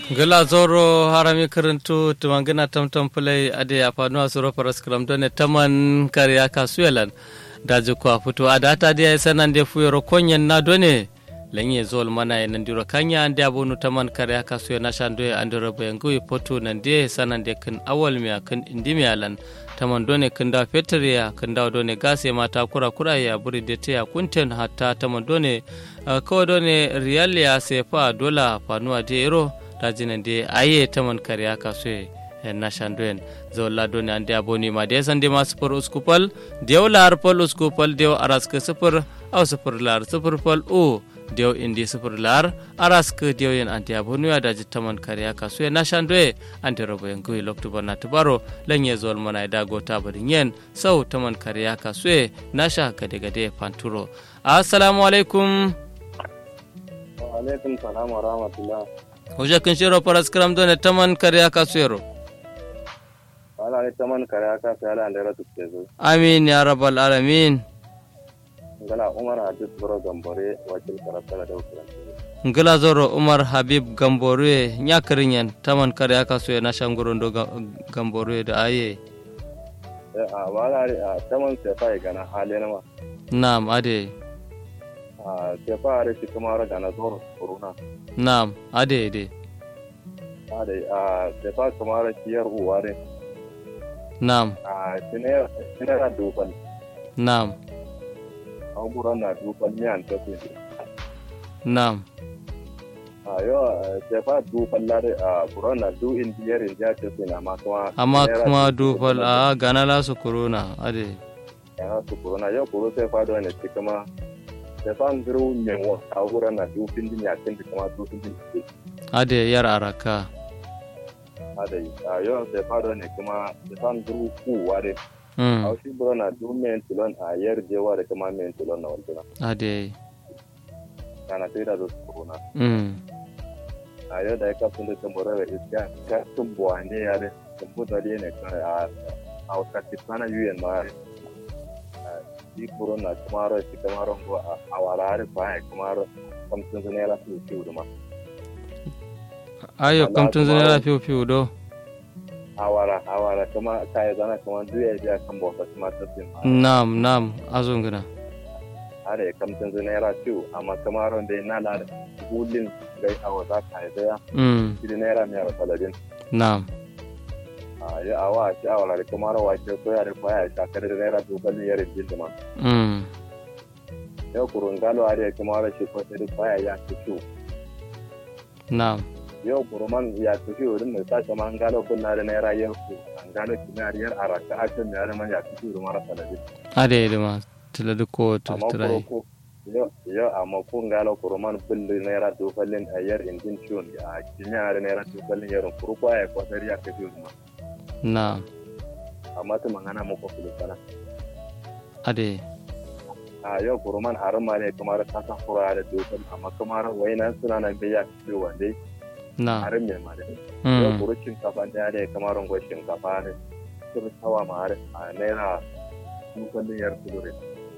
gila zoro harami karantu tumangina tamtam fulai ade afanu asuro paras kram done taman kariya kasuyelan daji kwa fito adata dia sanan de fuyoro konyen na done lenye zol mana e nandiro kanya ande abonu taman kariya kasuye na shando e andiro bayangu e poto nande sanan de kan awal miya kan indimi alan taman done kan da fetriya kan da done gase mata kura kura ya buri de te ya kunten hatta taman done ko done riyal ya sefa dola fanuwa de euro dajinan de aye taman kariya kaso na shandoen zolla doni ande aboni ma de sande ma sufur uskupal dew lar pol uskupal dew araska sufur aw sufur lar sufur pal o dew indi sufur lar araska dew yen ante aboni ya daji taman kariya kaso na shandoe ante robo en gui loktu bana tubaro lenye zol mana da gota barin yen sau taman kariya kaso na sha gade gade panturo assalamu alaikum wa alaikum salam wa rahmatullah Hoja kun shiro paras kram done taman kare aka suero. Wala ne taman kare aka sai ala andara tukke zo. Amin ya rabbal alamin. Ngala Umar Hadis Boro Gambore wakil karata da ukran. Ngala zoro Umar Habib Gambore nya karinyan taman kare aka suyo na shangoro do Gambore da aye. A wala a taman sai fa gana hali na ma. Na'am ade. A sai fa are shi kuma ra gana zoro corona. Na'am ade ade. Ade a sai fa kuma ra shi yar uwa ne. Na'am A sinera sinera duban. na'am An gura na duban ne an tafi. na'am A yo sai fa duban la a gura na du indiyar indiya ce sai na ma kuma. amma sinera kuma duban dufal la- a gana la su corona ade. yana su corona yau kuro sai fado ne ci kuma da fan zuru ne wa a wurin na dufin din ya kin kuma dufin din ke Ade yar araka. ada yi a yau sai fado ne kuma da fan zuru ku ware a Mm. shi buro na du men tulon a yar jewa da kuma men tulon na wantuna Ade. kana sai da su corona Mm. a yau da ya kafin da tambara da iska ka tun buwa ne ya da tumbu da ne kan a a wakati sana yuyen ma shi buro na kuma ro shi kuma ro a wala fa ya kuma ro kamtun ne la su ciwo ma Ayo Allah kamtun kuma- zane fiu fiu do. awara awara kuma kaya zana kuma duya biya kan bauta kuma ta sin Na'am na'am azunguna. are kamtin zana yara ciwo amma kamar wanda na la gulin gai a wata kaya daya Mm. shi naira miyar saladin Na'am. a yi awa shi awara da kamar wace ko ya da kwaya shakar da naira dogon yare jin ma Mm. yau kurun galo a da kamar shi ko da kwaya ya ci ciwo Na'am. yau kuruman ya ci ciwo din mai sace man galo kunna da naira yau ku an galo kinariyar araka a can ya man ya ci ciwo mara saladin Ade da ma tila duk ko amma turai. ko yo yo amma kun galo kuruman bulli naira dofallin a yar indin ciwon a kinya da naira dofallin yaron kuru ko ya kwatar ya ka ciwon ma Na'am. amma ta mangana mu ko kulu sana Ade. a yau kuruman arma ne kamar ta san fura da dofal amma kamar waina suna nan bai ya ciwo dai Na'am. harin mai ma dai yau Mm. kuru shinkafa da ya kamar ngwa shinkafa ne sun tawa ma har a naira dofallin yar kulure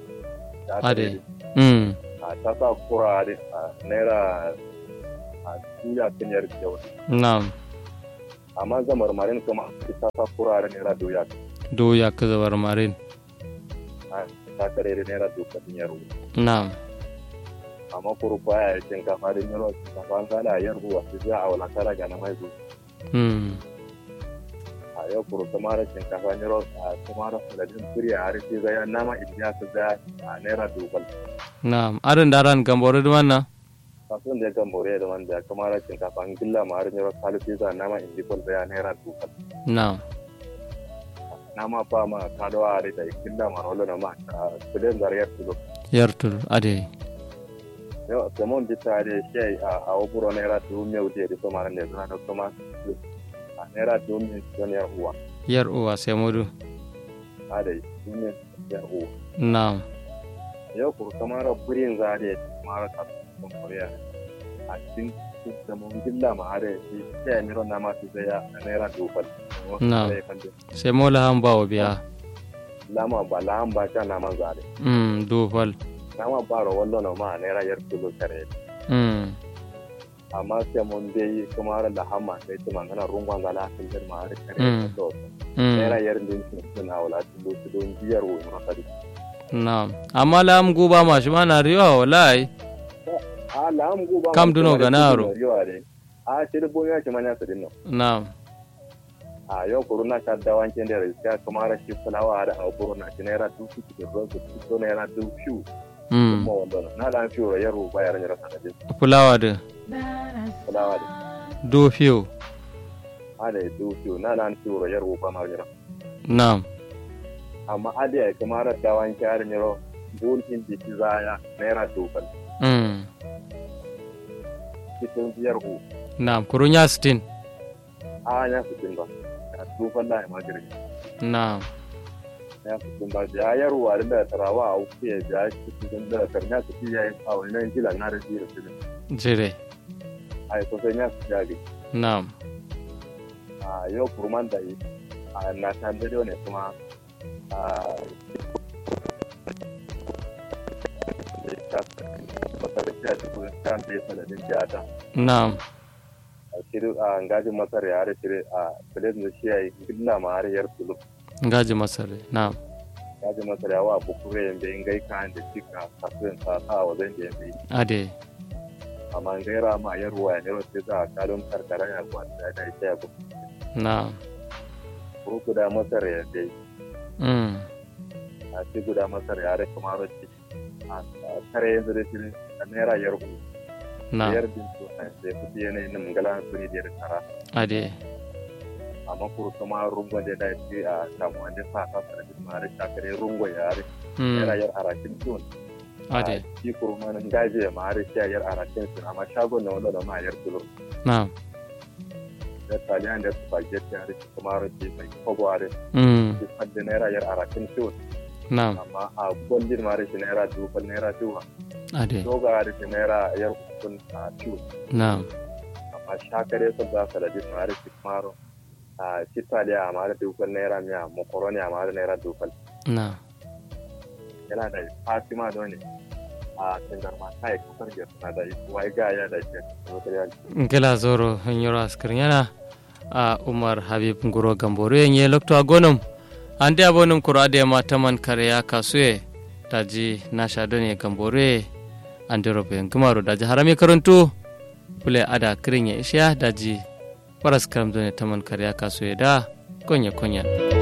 Ade. Mm. a ta sa kura da a naira a tuya kan yar kyau Na'am. amma ga marmarin kuma ta sa kura da naira doya Do ya ka zabar marin. a ta kare da naira doka din yaro Na'am. amma kuru kwaya ya shinkafa da yaro shinkafa an gana yar ruwa su za a wala kara ga na mai zo Mm. a yau kuru kuma da shinkafa yaro a kuma da saladin turi a harshe ga yan nama indiya su za a naira dokal Na'am. Arin daran gambore da wannan. kasuwan da ya gambore da wanda ya kuma da shinkafa an gilla ma harin yaro salisu za nama indikol da ya naira dokal Na'am. nama fa ma kadawa a da gilla ma rolo na ma a kudin zariyar su Yartul. Ade. yau samon bisa da shi a waburo naira dubu mai wuce da kuma ne suna da kuma a naira dubu mai son yar uwa Yar uwa sai mudu. a da dubu mai yar uwa Na'am. yau kuru kamar burin za da kamar kasuwan koriya a cikin samon gilla ma har shi shi ya miro na masu zai a naira dubu Na. Sai mola han bawo biya. lama ba lahan ba sha naman zare Mm. Do fal. nama ba ro wallo na ma naira yar kilo kare Mm. amma sai mun dai kuma har da hama sai ta mangana rungon zala kan jir ma har kare Mm. to mm. naira yar din sun suna wala tun do don biyar wo ma kadi Naam. Amma lam guba ma shi mana riwa wallahi. a la am go ba Kam duno ganaro. a sai da bonya ce manya sadin no Naam. a yau corona ta da wanke da riska kuma har shi fulawa da a corona shi naira dubu da rozu to naira dubu fiu Mm. kuma wanda na da fiu yaro bayar ne rasa da Fulawa da fulawa da do fiyo. a da dubu fiu na da fiu yaro ba ma yaro Naam. amma adiya kuma har da wanke har ne ro bulkin di zaya naira dubu Mm. cikin biyar ku Naam. Kurunya sitin. a ya fitin ba a dubu da ma gari Naam. ya fitin ba da yarwa da tarawa a uku ya ja shi cikin da karnya su fi yayin a wannan jilan na da jira su Jire. a yi sosai ya su jage Naam. a yau kurman da yi a na ta da ne kuma a Naam. a shirin a ngajin masar ya har shirin a filin da shi ya yi gina ma har yar tulu Ngaji masare. Naam. ngajin masar ya wa bukure yin bayin gai kan da cika kasuwan sa sa wa zan da yin bayi Ade. amma gaira ma yarwa ya nero sai za a kalon karkara ya kwanta da ita ya kuma Naam. ko guda masar ya dai Mm. a ce guda masar ya rai kamar wacce a kare yanzu da shirin a naira yarku Naam. yar din to a sai kudi yanayin nan gala suri da ya kara Ade. amma kuru kuma rungon da ya ce a samu wanda sa ka fara da mare shakare rungon ya rai naira Mm. yar arakin tun Ade. shi kuru ma nan gaje ya mare shi yar arakin tun amma shagon na wanda da ma yar tulo Naam. da taliyan da spaghetti ya rai kuma rai mai kogo a rai Mm. shi fadda naira yar arakin tun Naam. amma a gwandin mare shi naira dubu naira dubu Ade. doga da shi naira yar kun a tun Naam. amma shakare sun za su da jin mare shi maro a shi taliya a mare dukan naira miya makaroni a mare naira dukan Naam. yana da fatima da ne a tangar ma ta yi kusur da suna da wai ga ya da shi material Ngela zoro nyoro askrinyana a Umar Habib Nguro Gamboro yenye lokto agonum ande abonum kuro ade ma taman kare ya kasue daji nasha done Gambore ande robe ngumaro daji harami karantu pule ada krinya isya daji paras karam done taman kare ya kasue da konya konya